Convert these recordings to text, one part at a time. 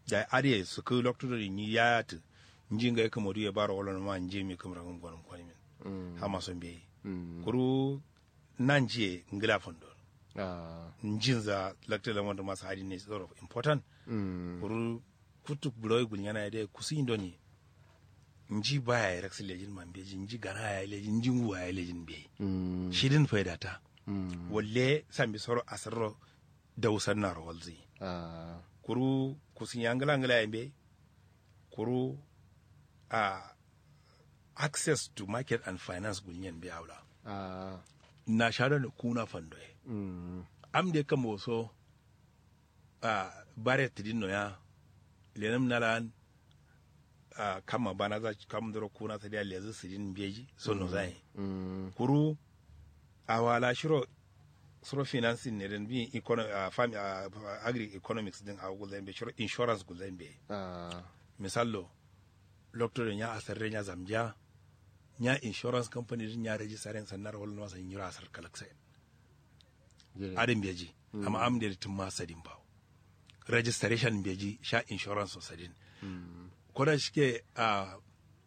da ariye su ku lokto ni ya ta nji ga ka modu ya baro wala ma nji mi kamra ngam gwanin kwani min Mm. ha ma son be Mm. kuru nan je ngila fondo Ah. njin za lakta la wanda masu hadi ne sort of important Mm. kuru kutuk buloy gunyana de kusi indoni nji baya ya raksi lejin man beji nji gana ya lejin nji nguwa ya lejin be Mm. shirin faida ta Mm. walle sambi soro asarro dawsan na rawalzi Ah. kuru kusin yangala ngala yambe kuru a access to market and finance gunyan be awla Ah. na shado ne kuna fandoye Mm. am de kam so a bare tidin no ya lenam nalan a kama bana za kam doro kuna ta da lezu sidin beji so no zai Mm. kuru a wala shiro suro financing ne den bi economic a fam a agri economics din a gulden be shiro insurance gulden be Ah. misallo doctor nya asarre nya zamja nya insurance company din nya register sannar wala no san yura asar kalaksa Jere. adin beji amma am da tun ma sadin ba registration beji sha insurance so sadin Mm. ko da shike a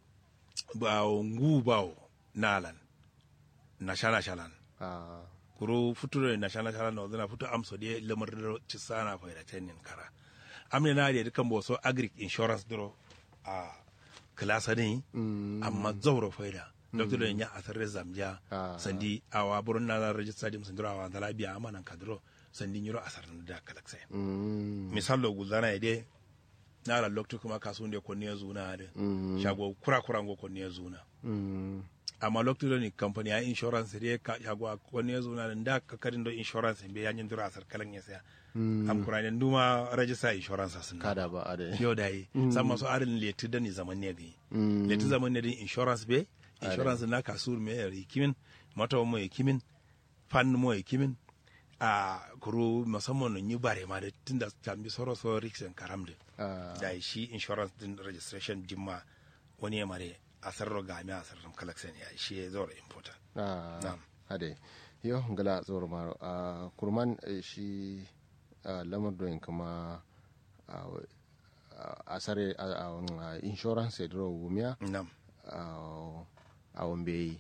ba ngu ba nalan na shana shalan Ah. kuro futuro na shana shalan no zana futu am so de lamar do ci sana fa da tenin kara am ne na da kan bo so agric insurance duro a klasa ne Mm. amma zauro faida doctor da nya asar zamja Ah. sandi awa burun na register dim sandiro awa dala biya amanan kadro sandi nyiro asar da kalaksa Mm. misalo guzana ide na la lokto kuma kasunde ko ne zuna de Mm. shago kura kura ngo ko ne zuna Mm. amma lokto do ni company ya insurance de ka shago ko ne zuna de nda ka kadin do insurance be ya nyindura asar kalan yasa Mm. am kurane nduma register insurance asin Kada ba ade. yo dai sama so arin leti da ni zaman ne gi Mm. leti zaman ne din insurance be insurance na kasur me yari kimin mata mo e kimin fan mo e kimin a kuru musamman ni bare ma da tunda tambi soro so rixen karamde Ah. da shi insurance din registration dimma wani ya mare a sarro ga mi a sarro collection ya shi ya zo important Ah. Na'am. Ade. Yo ngala zoro maro. Ah, kurman eh, shi ah, lamar doyin kuma ah, ah, asare ah, ah, ah, insurance edro wumia nam ah, a wambe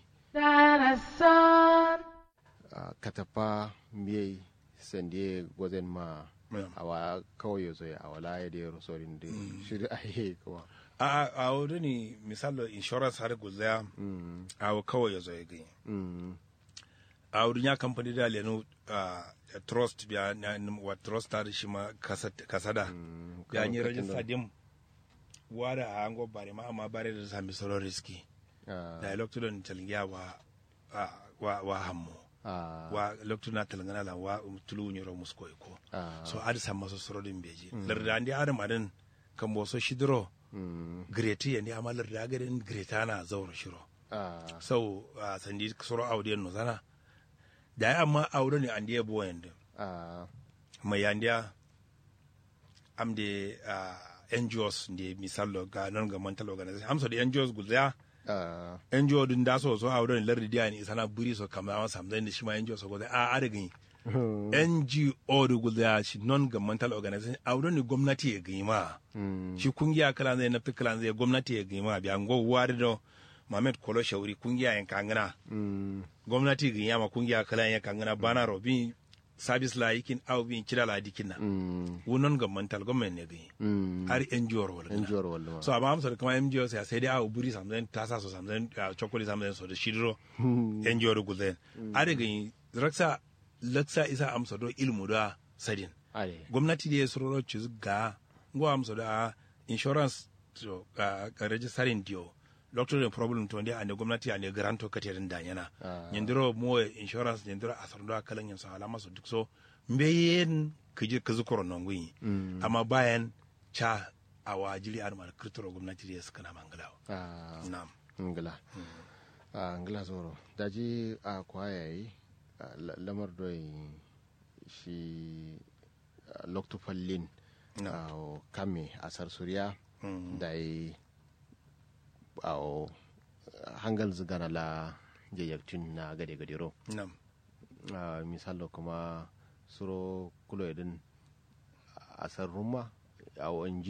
Dinosaur. ah, katapa mbiye sende gozen ma Na'am. awa kawai yazo ya awala ya da rosorin da shiri ahe kuma a a wuri ni misalo insurance har guzaya Mm, a kawai ya zo ya gani mm, a wurin ya kamfani da lenu a trust biya na wa trust ta da shi ma kasat- kasada mm, ya kawai yi katin rajista da- dim wada a hango bare ma amma bare da sami sauran riski ah, da lokacin talgiya wa a- wa wa hammo ah, wa lokacin na talgana la wa tulu nyoro musko ko ah, so adi samma so sorodin beji larda andi adam adan kan bo so shidro mm, greti yandi amma larda gaden greta na zauro shiro ah, so a sandi soro audiyan no zana da ya amma aure ne andi ya bo yanda ah, mai yandiya amde a NGOs ndi misallo ga non ga mental organization amso de NGOs gulya ah, NGO din da so so awdo ni lardi dia ni sana buri so kama wa samzai ni shima NGO so go a adagin NGO du gulya shi non ga mental organization awdo ni gwamnati ya gima mm, shi kungiya kala zai na kala zai gwamnati ya gima bi an go wari do Mamet Kolo Shauri kungiya yan kangana mm, gwamnati gin yama kungiya kala yan kangana bana robin service la yikin aw bin kida la dikin na mm, wunon ga mental government ne gani mm, har NGO ro wala NGO ro wala ma. so amma amsa da kuma NGO sai sai dai awu buri samzen tasa so samzen chokoli samzen so da shidro NGO ro guzen are gani raksa laksa isa amsa do ilmu da sadin Ade. gwamnati da ya sororo ci ga ngo amsa da insurance to ka registering dio doctor the problem to ndi ane gwamnati ane granto katerin danyana Ah. nyandiro mo insurance nyandiro asardo akalan yan so alama so duk so mbeyen kiji kazu korono ngui Mm. amma bayan cha awa jili an mal kirtoro gwamnati da suka na mangalawa Ah, na'am ngila a ngila zoro daji a kwayayi a la- lamar doyi shi a, loktu fallin No. a o kame a sarsuriya Mm. da yi a o hangal zigana la jayyarcin na gade gadero na'am a misalo kuma suro kulo idin a sarruma a o